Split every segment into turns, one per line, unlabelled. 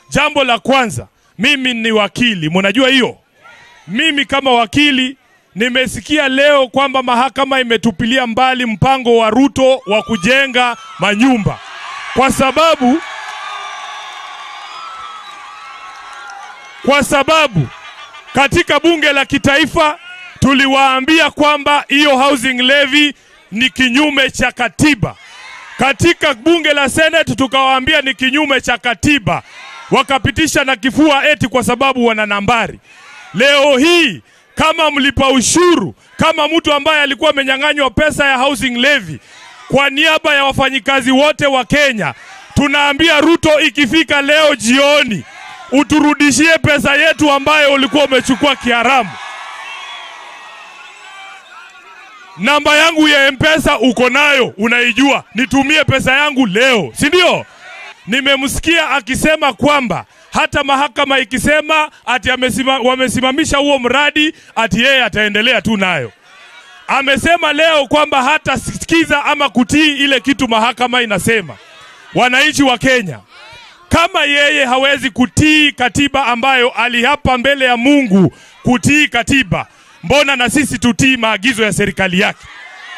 Jambo la kwanza, mimi ni wakili, mnajua hiyo. Mimi kama wakili nimesikia leo kwamba mahakama imetupilia mbali mpango wa Ruto wa kujenga manyumba kwa sababu kwa sababu katika bunge la kitaifa tuliwaambia kwamba hiyo housing levy ni kinyume cha katiba. Katika bunge la Senate tukawaambia ni kinyume cha katiba, wakapitisha na kifua eti kwa sababu wana nambari. Leo hii kama mlipa ushuru, kama mtu ambaye alikuwa amenyang'anywa pesa ya housing levy, kwa niaba ya wafanyikazi wote wa Kenya, tunaambia Ruto, ikifika leo jioni uturudishie pesa yetu ambayo ulikuwa umechukua kiharamu. Namba yangu ya Mpesa uko nayo, unaijua, nitumie pesa yangu leo, si ndio? Nimemsikia akisema kwamba hata mahakama ikisema ati amesima, wamesimamisha huo mradi ati yeye ataendelea tu nayo. Amesema leo kwamba hata sikiza ama kutii ile kitu mahakama inasema. Wananchi wa Kenya, kama yeye hawezi kutii katiba ambayo aliapa mbele ya Mungu kutii katiba, mbona na sisi tutii maagizo ya serikali yake?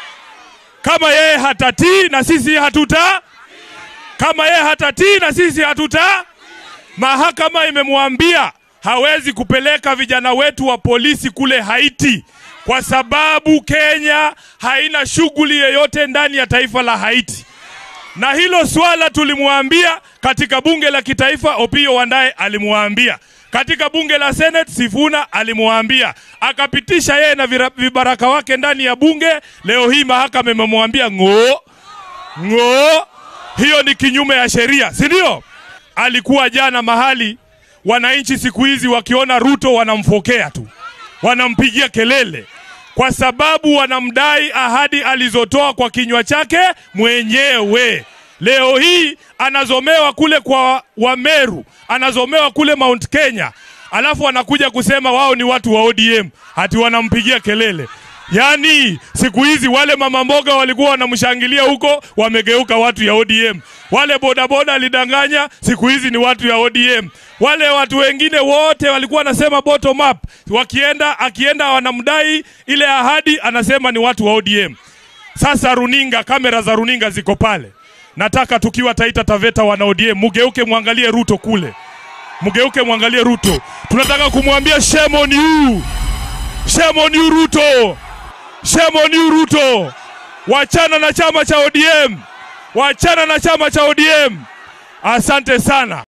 Kama yeye hatatii na sisi hatuta, kama yeye hatatii na sisi hatuta, mahakama imemwambia hawezi kupeleka vijana wetu wa polisi kule Haiti kwa sababu Kenya haina shughuli yoyote ndani ya taifa la Haiti na hilo swala tulimwambia katika bunge la kitaifa, Opiyo Wandaye alimwambia katika bunge la Senate, Sifuna alimwambia, akapitisha yeye na vira- vibaraka wake ndani ya bunge. Leo hii mahakama imemwambia ng'oo ng'oo, hiyo ni kinyume ya sheria, si ndio? Alikuwa jana mahali, wananchi siku hizi wakiona Ruto wanamfokea tu, wanampigia kelele kwa sababu wanamdai ahadi alizotoa kwa kinywa chake mwenyewe. Leo hii anazomewa kule kwa Wameru, anazomewa kule Mount Kenya, alafu anakuja kusema wao ni watu wa ODM, hati wanampigia kelele. Yaani siku hizi wale mama mboga walikuwa wanamshangilia huko, wamegeuka watu ya ODM. Wale bodaboda alidanganya, siku hizi ni watu ya ODM. Wale watu wengine wote walikuwa wanasema bottom up, wakienda akienda wanamdai ile ahadi, anasema ni watu wa ODM. Sasa runinga, kamera za runinga ziko pale. Nataka tukiwa Taita Taveta wana ODM, mugeuke mwangalie Ruto kule, mugeuke mwangalie Ruto. Tunataka kumwambia shame on you, shame on you Ruto, shame on you Ruto. Wachana na chama cha ODM, wachana na chama cha ODM. Asante sana.